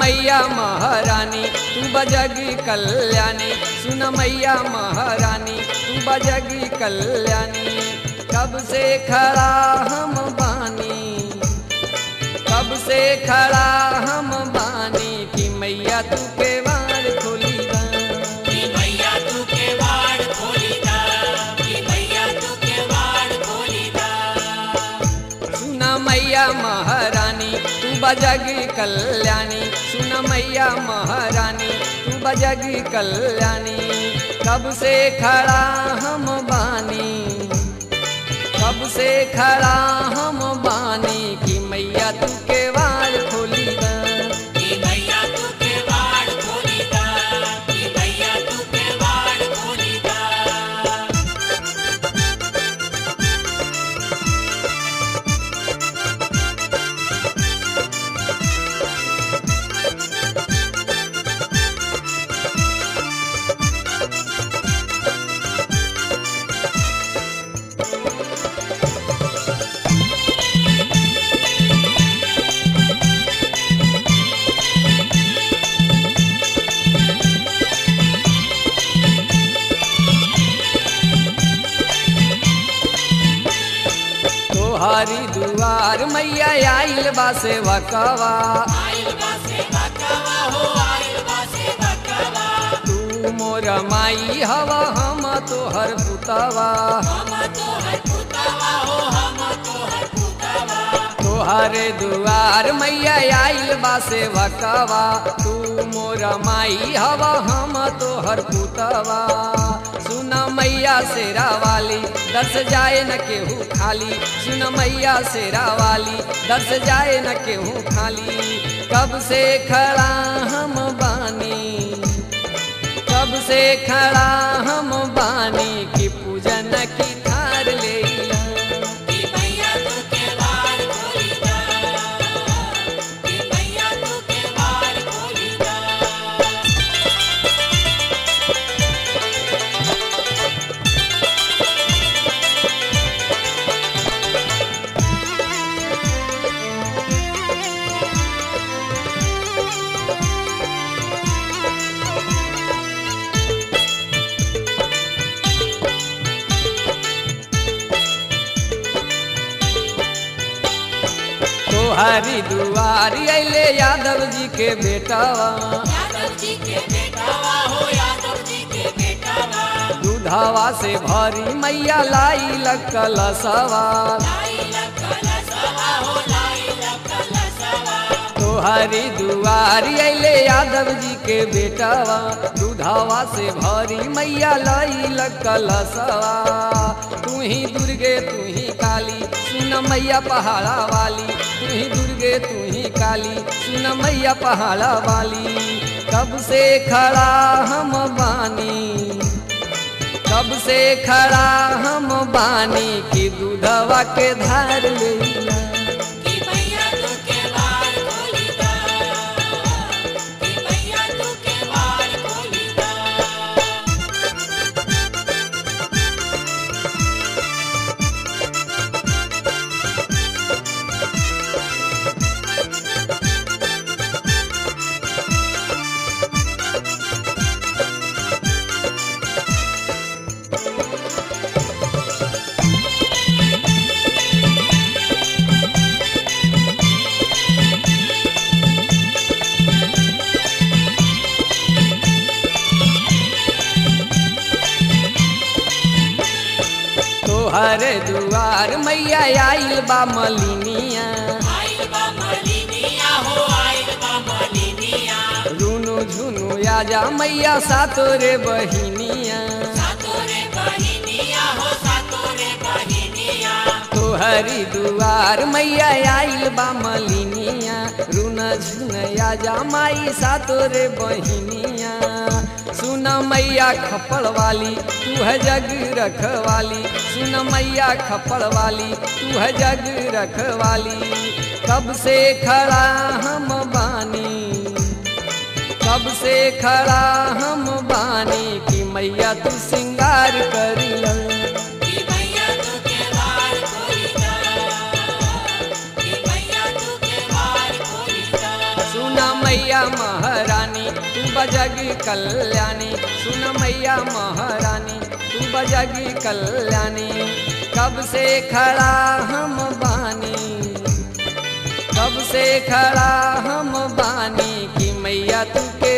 मैया महारानी तू बजगी कल्याणी सुन मैया महारानी तू बजगी कल्याणी कब से खड़ा हम बानी कब से खड़ा हम बानी कि मैया तू के बार खोली दा कि मैया तू के वाड़ खोली दा कि मैया तू के वाड़ खोली दा सुन मैया महारानी तू बजगी कल्याणी सुन मैया महारानी तू बजगी कल्याणी कब से खड़ा हम बानी कब से खड़ा हम बानी कि मैया तू के वार खोली दा कि मैया तू के वाड़ खोली दा कि मैया तू के वाड़ खोली दा तोहारी दुआर मैया आइल बा सेवकवा आइल बा से बकवा हो आइल बा से बकवा तू मोर माई हवा हम तोहर पुतवा हम तो है पुतवा हो हम तो है पुतवा तोहरे दुआर मैया आइल बा सेवकवा तू मोर माई हवा हम तोहर पुतवा सुन मैया शेरा वाली दर्श जाए न केहू खाली सुन मैया शेरा वाली दर्श जाए न केहू खाली कब से खड़ा हम बानी कब से खड़ा हम बानी की पूजन की थार ले कि मैया तू के वाड़ खोली दा कि मैया तू के वाड़ खोली दा तोहरी दुआरी अले यादव जी के बेटावा यादव जी के बेटावा हो यादव जी के बेटावा दूधावा से भरी मैया लाई लकलसवा लाई लकल सवा हो लाई लकल सवा तोहरी दुआरी अले यादव जी के बेटावा दूधावा से भरी मैया लाई लकलसवा तू ही दुर्गे तू ही काली सुन मैया पहाड़ा वाली तू ही दुर्गे तू ही काली सुन मैया पहाड़ा वाली कब से खड़ा हम बानी कब से खड़ा हम बानी कि दूधवा के धार लेला कि मैया तू के वाड़ खोली दा कि मैया तू के वाड़ खोली दा तोहरे दुआर मैया आइल बा मलिनिया आइल बा मलिनिया हो आइल बा मलिनिया रुनु झुनु आजा मैया सातोरे बहिनिया सातोरे बहिनिया हो सातोरे बहिनिया तोहरी दुआर मैया आइल बा मलिनिया रुन झुन आजा माई सातोरे बहिनिया सुन मैया खपड़ वाली तू है जग रखवाली सुन मैया खपड़ वाली तू है जग रखवाली कब से खड़ा हम बानी कब से खड़ा हम बानी कि मैया तू सिंगार करी कि मैया तू के वार खोली दा कि मैया तू के वार खोली दा सुना मैया बजगी कल्याणी सुन मैया महारानी तू बजगी कल्याणी कब से खड़ा हम बानी कब से खड़ा हम बानी कि मैया तू के